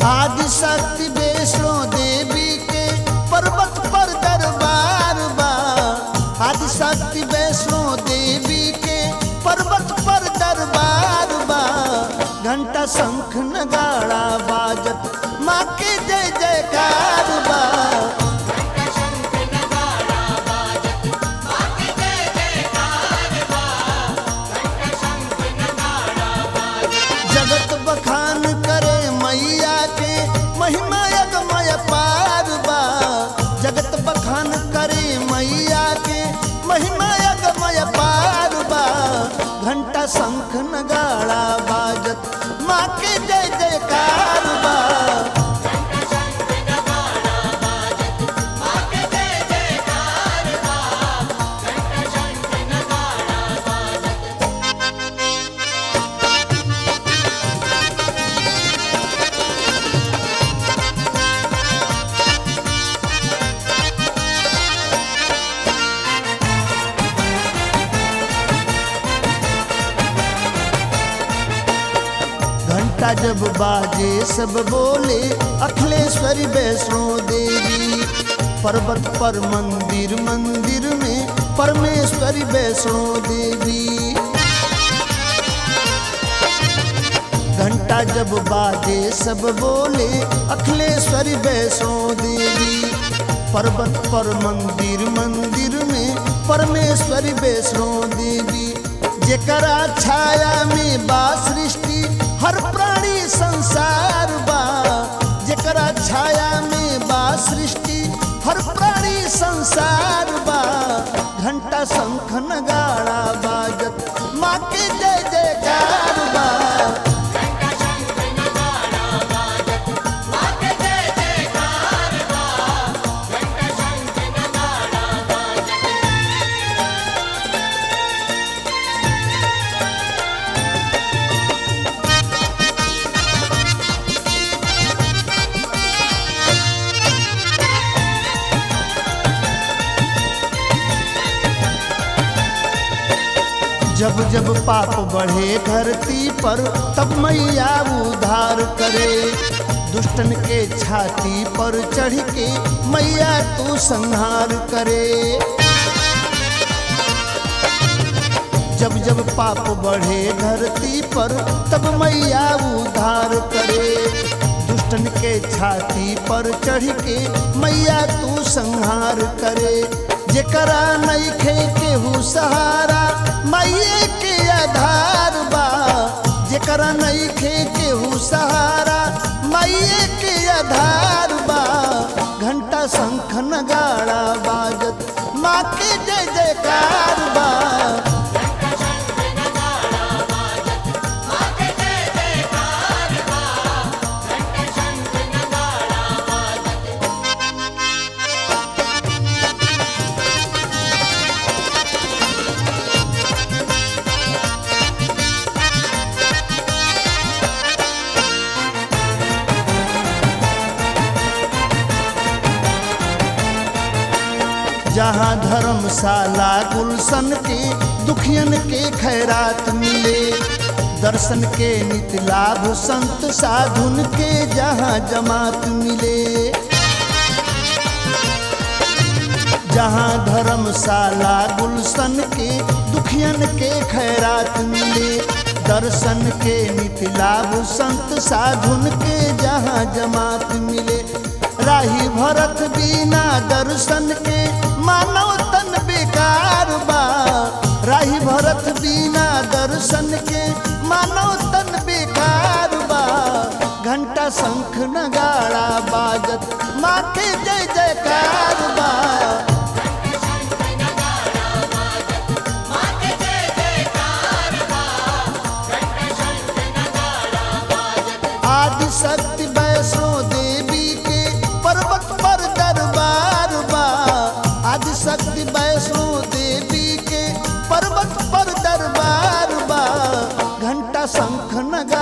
आदि शक्ति वैष्णो देवी के पर्वत पर दरबार बा आदि शक्ति वैष्णो देवी के पर्वत पर दरबार बा घंटा शंख नगाड़ा बाजत माँ के जय जयकार बा जगत बखान करे मैया के महिमा यज्ञमय पार बा जगत बखान करे मैया के महिमा यज्ञमय पार बा घंटा शंख नगाड़ा बाजत माँ के जय जयकार बा घंटा जब बाजे सब बोले अखिलेश्वरी वैष्णो देवी पर्वत पर मंदिर मंदिर में परमेश्वरी वैष्णो देवी घंटा जब बाजे सब बोले अखिलेश्वरी वैष्णो देवी पर्वत पर मंदिर मंदिर में परमेश्वरी वैष्णो देवी जेकरा छाया में बा सृष्टि हर प्राणी संसार बा जेकरा छाया में बा सृष्टि हर प्राणी संसार बा घंटा शंख नगाड़ा बाजत माँ के जय जयकार बा जब जब पाप बढ़े धरती पर तब मैया उधार करे दुष्टन के छाती पर चढ़ के मैया तू संहार करे जब जब पाप बढ़े धरती पर तब मैया उधार करे दुष्टन के छाती पर चढ़ के मैया तू संहार करे जेकरा नइखे केहू सहारा मैये के आधार बा जेकरा नइखे केहू सहारा मैये के आधार बा घंटा शंख नगाड़ा बाजत माँ के जय जयकार बा जहाँ धर्मशाला गुलशन के दुखियन के खैरात मिले दर्शन के नित लाभ संत साधुन के जहाँ जमात मिले जहाँ धर्मशाला गुलशन के दुखियन के खैरात मिले दर्शन के नित लाभ संत साधुन के जहाँ जमात मिले राही भरत बिना दर्शन के मानव तन बेकार बा राही भरत बिना दर्शन के मानव तन बेकार बा घंटा शंख नगाड़ा बाजत माँ के जय जयकार बा आदि शक्ति वैष्णो देवी के पर्वत पर दरबार बा आदि शक्ति वैष्णो देवी के पर्वत पर दरबार बा घंटा शंख नगा